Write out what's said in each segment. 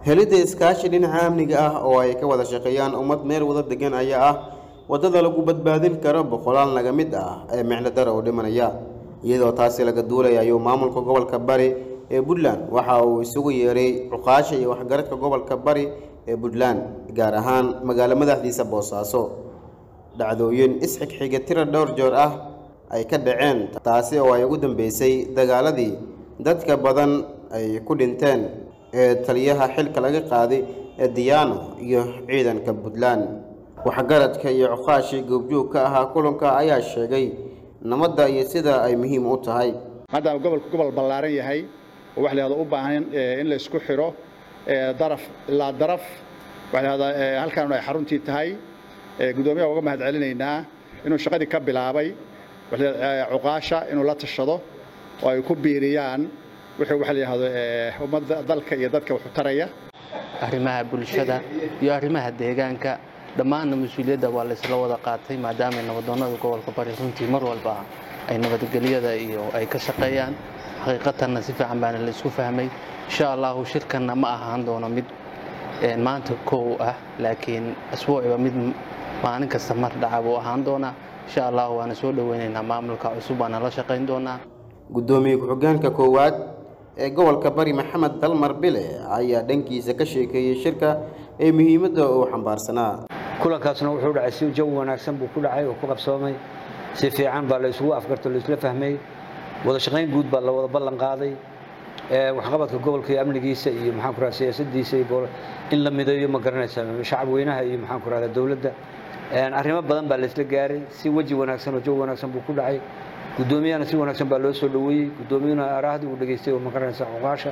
helidda iskaashi dhinaca amniga ah oo ay ka wada shaqeeyaan ummad meel wada degan ayaa ah waddada lagu badbaadin karo boqolaal naga mid ah ee micno dara u dhimanaya iyadoo taasi laga duulaya ayuu maamulka gobolka bari ee puntland waxa uu isugu yeeray cuqaasha iyo waxgaradka gobolka bari ee puntland gaar ahaan magaalo madaxdiisa boosaaso dhacdooyin isxigxiga tira dhowr joor ah ay ka dhaceen taasi oo ay ugu dambeysay dagaaladii dadka badan ay ku dhinteen ee taliyaha xilka laga qaaday ee diyaano iyo ciidanka puntland waxgaradka iyo cuqaashii goobjoog ka ahaa kulanka ayaa sheegay nabadda iyo sida ay muhiim u tahay maadaama gobolku gobol ballaaran yahay oo wax lahahdo u baahan in la isku xiro daraf ilaa daraf wax lahahdaa halkan ay xaruntii tahay gudoomiyaha uga mahad celinaynaa inuu shaqadii ka bilaabay cuqaasha inuu la tashado oo ay ku biiriyaan wixii wax la yidhaahdo ummadda dalka iyo dadka waxu taraya arrimaha bulshada iyo arrimaha deegaanka dhammaanna mas-uuliyadda waa laysla wada qaatay maadaama nabadoonnada gobolka bari runtii mar walba ay nabadgelyada iyo ay ka shaqeeyaan xaqiiqatanna si fiican baana la isku fahmay insha allahu shirkanna ma ahaan doono mid maanta kow ah laakiin asbuuciba mid maalin kasta mar dhaca buu ahaan doonaa insha allahu waana soo dhoweynaynaa maamulka cusub waana la shaqayn doonaa gudoomiye ku-xigeenka koowaad ee gobolka bari maxamed dalmar bile ayaa dhankiisa ka sheekeeyey shirka ee muhiimadda uu xambaarsanaa kulankaasna wuxuu dhacay si jawi wanaagsan buu ku dhacay oo ku qabsoomay si fiican baa la isugu afgarto la isla fahmay wada shaqayn guud baa la wada ballan qaaday waxqabadka gobolka iyo amnigiisa iyo maxaan ku raha siyaasadiisa iyo in la mideeyo ma garanaysa shacab weynaha iyo maxaan ku rahda dowladda arrimo badan baa la isla gaaray si weji wanaagsan oo jawi wanaagsan buu ku dhacay guddoomiyahana si wanaagsan baa loo soo dhoweeyey guddoomiyuhuna arahdii uu dhageystay oo ma garanaysa cuqaasha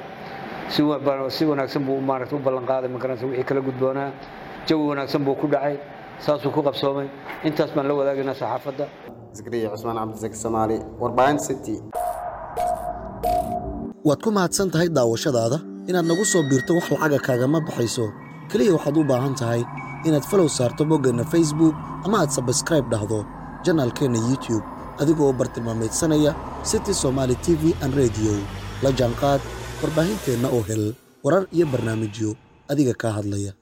si wanaagsan buu maarata u ballan qaaday ma garanaysa wixii kala gudboonaa jawi wanaagsan buu ku dhacay saasuu ku qabsoomay intaas baan la wadaagaynaa saxaafadda zakariya cusmaan cabdisaki soomaali warbaahin city waad ku mahadsan tahay daawashadaada inaad nagu soo biirto wax lacaga kaagama baxayso keliya waxaad u baahan tahay inaad falow saarto boggeenna facebook ama aad sabskraib dhahdo janaalkeenna youtube adigoo u bartilmaamaydsanaya city somaali t v an rediyo la jaanqaad warbaahinteenna oo hel warar iyo barnaamijyo adiga kaa hadlaya